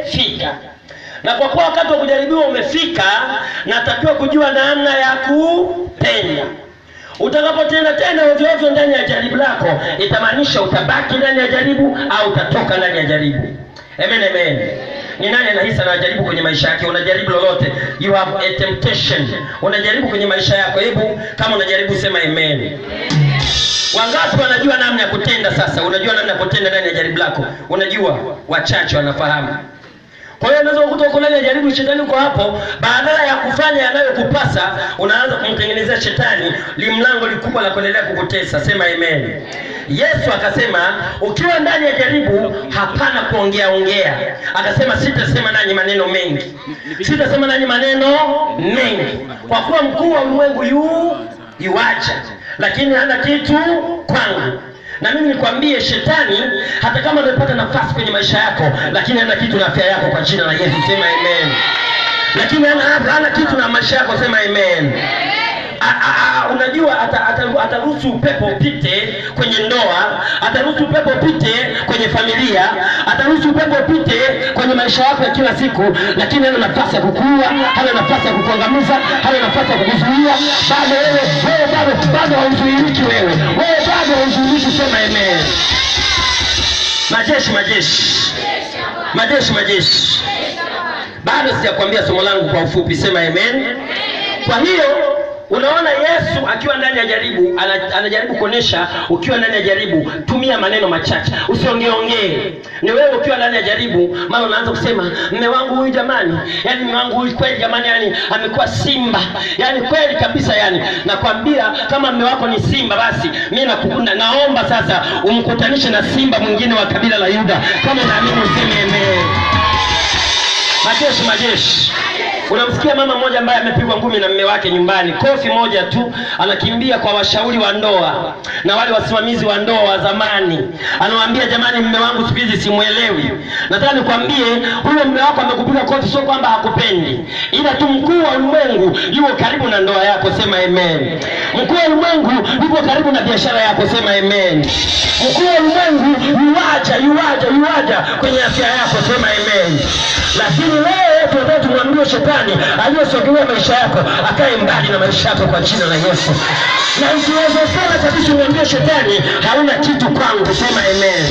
umefika na kwa kuwa wakati wa kujaribiwa umefika natakiwa kujua namna ya kupenda utakapotenda tena ovyo ovyo ndani ya jaribu lako itamaanisha utabaki ndani ya jaribu au utatoka ndani ya jaribu amen amen ni nani anahisi anajaribu kwenye maisha yake unajaribu lolote you have a temptation unajaribu kwenye maisha yako hebu kama unajaribu sema amen wangapi wanajua namna ya kutenda sasa unajua namna ya kutenda ndani ya jaribu lako unajua wachache wanafahamu kwa hiyo unaweza kukuta uko ndani ya jaribu shetani uko hapo badala ya kufanya yanayokupasa unaanza kumtengenezea shetani limlango likubwa la kuendelea kukutesa sema amen yesu akasema ukiwa ndani ya jaribu hapana kuongea ongea akasema sitasema nanyi maneno mengi sitasema nanyi maneno mengi kwa kuwa mkuu wa ulimwengu yu yuacha lakini hana kitu kwangu na mimi nikwambie shetani hata kama amepata nafasi kwenye maisha yako lakini hana kitu na afya yako kwa jina la yesu sema amen lakini hana, hana kitu na maisha yako sema amen A- a- a- unajua ata- ata- ataruhusu upepo upite kwenye ndoa ataruhusu upepo upite kwenye familia ataruhusu upepo upite kwenye maisha yako ya kila siku lakini hana nafasi ya kukua hana nafasi ya kukuangamiza hana nafasi ya kukuzuia bado wewe wewe bado bado hauzuiliki wewe wewe bado hauzuiliki sema amen majeshi majeshi majeshi majeshi bado sijakwambia somo langu kwa ufupi sema amen kwa hiyo unaona yesu akiwa ndani ya jaribu ana- anajaribu kuonyesha ukiwa ndani ya jaribu tumia maneno machache usiongeongee ni wewe ukiwa ndani ya jaribu mara unaanza kusema mme wangu huyu jamani yani mme wangu huyu kweli jamani yani amekuwa simba yani kweli kabisa yani nakwambia kama mme wako ni simba basi mi nakukunda naomba sasa umkutanishe na simba mwingine wa kabila la yuda kama unaamini useme amen majeshi majeshi unamsikia mama mmoja ambaye amepigwa ngumi na mme wake nyumbani kofi moja tu anakimbia kwa washauri wa ndoa na wale wasimamizi wa ndoa wa zamani anawaambia jamani mme wangu siku hizi simwelewi nataka nikwambie huyo mme wako amekupiga kofi sio kwamba hakupendi ila tu mkuu wa ulimwengu yuko karibu na ndoa yako sema amen mkuu wa ulimwengu yuko karibu na biashara yako sema amen mkuu wa ulimwengu yuwaja yuwaja yuwaja kwenye afya yako sema amen lakini wewe tunataka tumwambie shetani aliyesogelea maisha yako akae mbali na maisha yako kwa jina la yesu na ikiwezekana kabisa umwambie shetani hauna kitu kwangu sema amen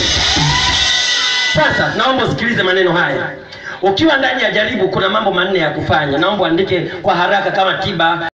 sasa naomba usikilize maneno haya ukiwa ndani ya jaribu kuna mambo manne ya kufanya naomba uandike kwa haraka kama tiba